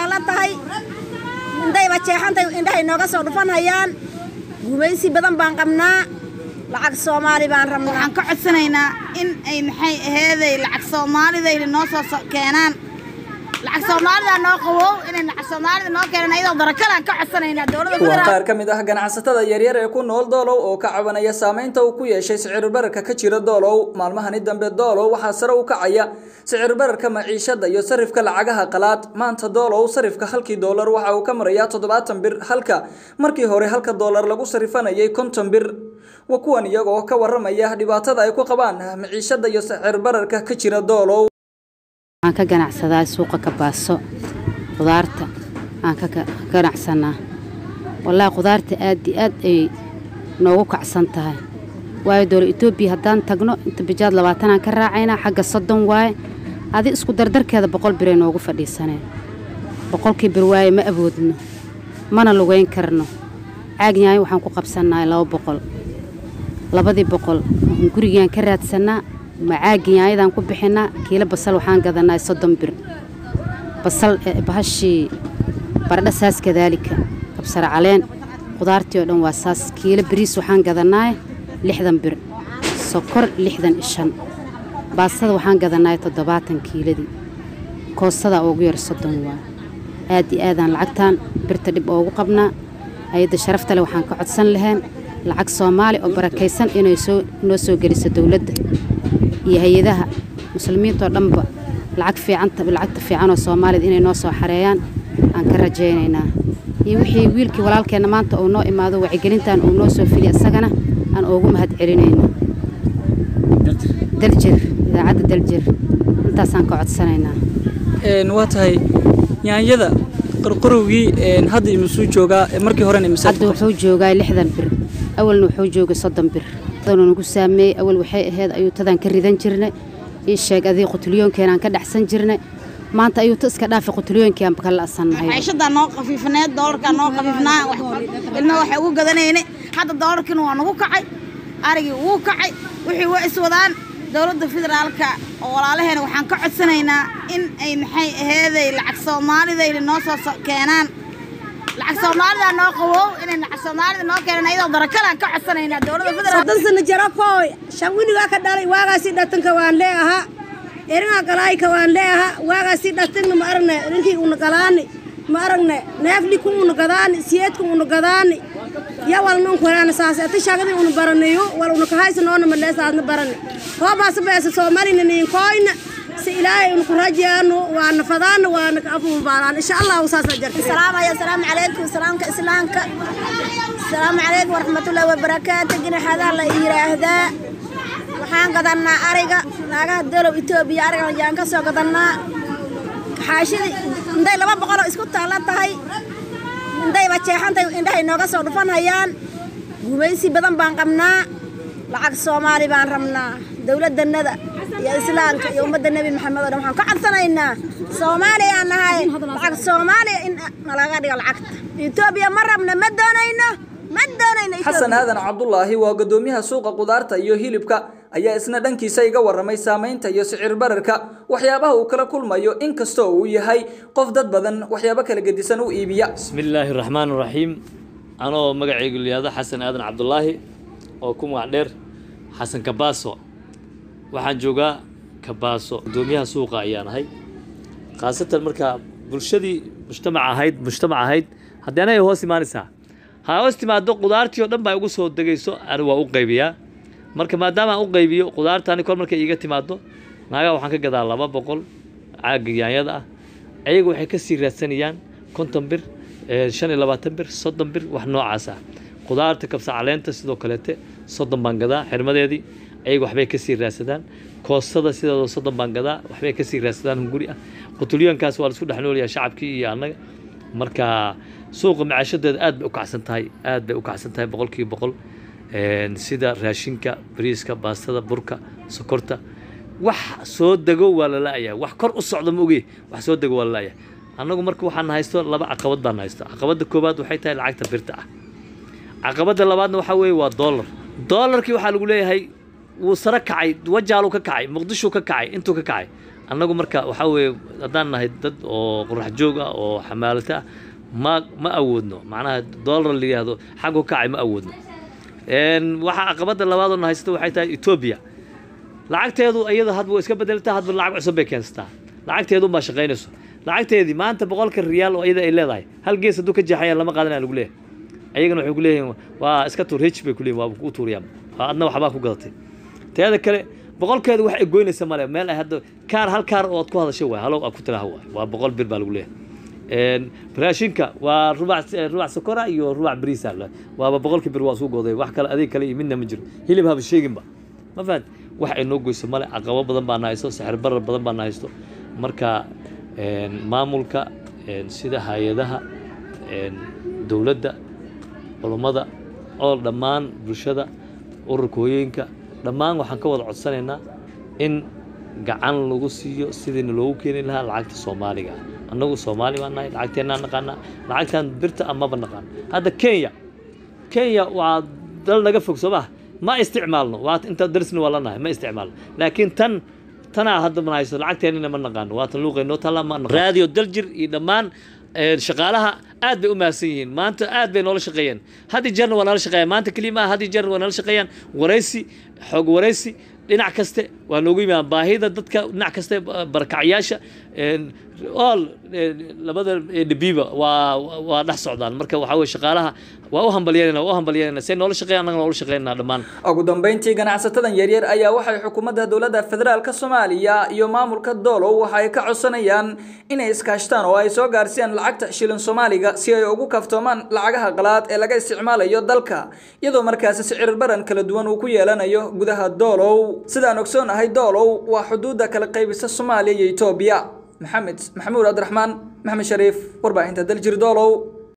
taalla tahay indayba jeexantay indhahay nooga soo dhufanhayaan gumaysi badan baan qabnaa lacag soomaali baan rabnaa waxaan ka codsanaynaa in ay maxay aheeday lacag soomaalidayna noo soo so- keenaan lacag soomaalida noo qawow inay lacag soomaalida noo keenaan ayadoo darakalaan ka codsanaynaa dowladda waa federaalka qaar ka mid ah ganacsatada yaryar ee ku nool doolow oo ka cabanaya saameynta uu ku yeeshay sicir bararka ka jira doolow maalmahani dambe doolow waxaa sare u kacaya sicir bararka maciishada iyo sarifka lacagaha qalaad maanta doolow sarifka halkii doolar waxa uu ka marayaa toddobaatan bir halka markii hore halka doolar lagu sarifanayay konton bir waa kuwan iyagoo ka waramaya dhibaatada ay ku qabaan maciishada iyo sicir bararka ka jira doolow waxaan ka ganacsadaa suuqa kabaaso khudaarta aan ka ka ganacsanaa wallaahi khudaarta aad iyo aad ay noogu kacsan tahay waayo dowla etoobiya haddaan tagno inta bijaad labaatanaan ka raacaynaa xagga soddon waaye adi isku dardarkeeda boqol biray noogu fadhiisaneen boqolkii bir waaye ma awoodno mana lugayn karno caagyahay waxaan ku qabsannahay laba boqol labadii boqol waxaan gurigaan ka raadsannaa macaagiyaayadan ku bixinaa kiilo basal waxaan gadanaa soddon bir basal eh, bahashii baradha saas kadaalika kabsar caleen khudaartii oo dhan waa saas kiilo bariis waxaan gadanaa lixdan bir sokor lixdan iyo shan baastada waxaan gadanaa toddobaatan kiiladii koostada ugu yar soddon waa aad iyo aadaan lacagtaan birta dhib oogu qabnaa hay-adda sharafta leh waxaan ka codsan lahayn lacag soomaali oo barakaysan inay soo noo soo geliso dowladda iyo hay-adaha muslimiintoo dhanba lacag fiicanta lacagta fiicanoo soomaalida inay noo soo xareeyaan aan ka rajaynaynaa iyo wixii wiilkii walaalkeenna maanta uu noo imaado wacyigelintan uu noo soo filiy isagana aan oogu mahad celinayno daljir idaacadda daljir intaasaan ka codsanaynaa waa tahay yaanyada qorqorowgii hadda imisuu joogaa markii horena hadda wuxuu joogaa lixdan bir awalna wuxuu joogay soddon bir adana nagu saameeyey awal waxay ahayd ayuutadaan ka ridan jirnay ii sheeg adii qutulyoonkeenaan ka dhexsan jirnay maanta ayuuta iska dhaafi qutulyoonkeen ka la'sannahay maciishadaa noo khafiifneed doolarkaa noo khafiifnaa wax- ilma waxay ugu gadanayne hadda doolarkiina waa nagu kacay arigii wuu kacay wixii waa iswadaan dowladda federaalka oo walaalaheena waxaan ka codsanaynaa in ay maxay aheeday lacag soomaalidayna noo soo so- keenaan lacag soomaalida noo qawow inay lacag soomaalida noo keenaan ayadoo darakalaan ka codsanaynaa dowladda federaalka soddon sano jaro kooy shan wiligaa ka dhalay waagaasii dhatanka waan leeahaa eringaa galaayka waan leeahaa waagaasii dhatanna ma aragne rinkii una galaani ma aragne neefliku una gadaani siyeedku una gadaani ya walna un kuraana saase ati shagadii una baranayo wal una kahaysa noona maleesaadna barane hoobaasa beesa soomaalina niin kooyna si ilaahay una ku rajaano waana fadaana waana ka afuulbaalaan insha allahu saasa jarta salaamaya asalaamu calaykum salaamka islaamka asalaamu calaykum waraxmatullaahi wabarakaatu ginaxadaa la yidhaahdaa waxaan gadannaa ariga naagaha dolow etoobiya ariga ayaan ka soo gadannaa xaashidii inday laba boqoloo isku taalla tahay indayba jeexantay indhahay nooga soo dhufanhayaan gumaysi badan baan qabnaa lacag soomaali baan rabnaa dowladdannada iyo islaamka iyo ummadda nebi maxamed oo dhan waxaan ka codsanaynaa soomaaliyaan nahay lacag soomaaliya in nalaga dhigo lacagta etoobiya ma rabna ma doonayno ma doonayno xasan aadan cabdulaahi waa gudoomiyaha suuqa qudaarta iyo hilibka ayaa isna dhankiisa iga waramay saamaynta iyo sicir bararka waxyaabaha uu kala kulmayo inkastoo uu yahay qof dad badan waxyaabo kala gedisan u iibiya بسم الله الرحمن الرحيم أنا مقعي لهذا حسن آدم عبد الله أو كم وعدير حسن كباسو waxaan joogaa kabaaso gudoomiyaha suuqa ayaan ahay khaasatan marka bulshadii mujtamac ahayd mujtamac ahayd haddii anaga hoos imaanaysaa ha hoos timaado qudaartii oo dhan baa igu soo degayso ani waa u qaybiyaa marka maadaama aan u qaybiyo qudaartaani kor markay iiga timaado naagaa waxaan ka gadaa laba boqol caaga yaanyada ah ayaga waxay kasii raadsanayaan konton bir eh, shan iyo labaatan bir soddon bir wax noocaas ah qudaarta kabsa caleenta sidoo kaleete soddon baan gadaa xirmadeedii ayaga waxbay kasii raadsadaan koostada sideedoo soddon baan gadaa waxbay kasii raadsadaan hunguri ah qutulyoonkaas waa laisku dhex noolyahay shacabkii iyo annaga marka suuqa macaashadeeda aad bay u kacsan tahay aad bay u kacsan tahay boqolkiiba boqol Een, sida raashinka bariiska baastada burka sokorta wax soo dego waa la la'yahay wax kor u socda ma oge wax soo dego waa la la'yahay annagu marka waxaan haysto laba caqabad baan haysto caqabadda koowaad waxay tahay lacagta birta ah caqabadda labaadna waxaa weeye waa dollar dollarkii waxaa lagu leeyahay wuu sare kacay wajaaluu ka kacay muqdishuu ka kacay intuu ka kacay annagu marka waxaa weeye haddaan nahay dad oo qorax joog ah oo xamaalata ah ma ma awoodno macnaha dollar la yidhaahdo xaggu kacay ma awoodno waxaa caqabadda labaadoo na haysta waxay tahay etoobiya lacagteedu iyada hadba way iska bedeltaa hadba lacag cusub bay keensataa lacagteedu baa shaqaynayso lacagteedii maanta boqolka riyaal oo iyada ay leedahay hal gees hadduu ka jeexaya lama qaadanaya lagu leeyahay ayagana waxay ku leeyihiin waa iska tuur hej bay ku leeyihin waa ku tuuriyaan adna waxbaa ku gadatay teeda kale boqolkeedu wax ay goynaysa male meel ay hadda kaar hal kaar oo aad ku hadashay waay halow aad ku tiraha waay waa boqol bir baa lagu leeyahay raashinka waa rubac rubac sokora iyo rubac bariisa waaba boqolkii bir waa suu gooday wax kale adeeg kale iyo midna ma jiro hilib haba sheeginba ma fahant wax ay noo goyso male caqabo badan baa na haysto sixir barar badan baa na haysto marka maamulka sida hay-adaha dowladda culummada oo dhammaan bulshada ururka hooyooyinka dhammaan waxaan ka wada codsanaynaa in gacan lagu siiyo sidiina loogu keeni lahaa lacagta soomaaliga ah annagu soomaali baan nahay lacagteennaan naqaanaa lacagtaan birta amaba naqaan hadda kenya kenya waa dal naga fog soo maha ma isticmaalno waa inta darisna waa la nahay ma isticmaalno laakiin tan tanaa hadda ma hayso lacagteennina ma naqaano waa tan luuqaynoo talla ma naqaano raadiyo daljir iyo dhammaan shaqaalaha aad bay u mahadsan yihiin maanta aad bay noola shaqeeyeen haddii jeerna waa nala shaqeeyaan maanta keliya maaha haddii jeerna waa nala shaqeeyaan waraysi xoog waraysi dhinac kaste waa noogu yimaadaan baahida dadka dhinac kaste barakacyaasha all labada dhibiiba waa waa dhex socdaan marka waxaa weye shaqaalaha waa u hambalyeynayna waa u hambalyeynayna say noola shaqeeyan annagana noola shaqeynaa dhammaan ugu dambeyntii ganacsatadan yaryar ayaa waxay xukuumadda dowladda federaalka soomaaliya iyo maamulka doolow waxa ay ka codsanayaan inay iskaashtaan oo ay soo gaarsiiyaan lacagta shilin soomaaliga si ay ugu kaftoomaan lacagaha qalaad ee laga isticmaalayo dalka iyadoo markaasi sicir baran kala duwan uu ku yeelanayo gudaha doolow sidaan ogsoonahay doolow waa xuduudda kala qaybisa soomaaliya iyo etoobiya maxamed maxamuud cabdiraxmaan maxamed shariif warbaahinta daljir doolow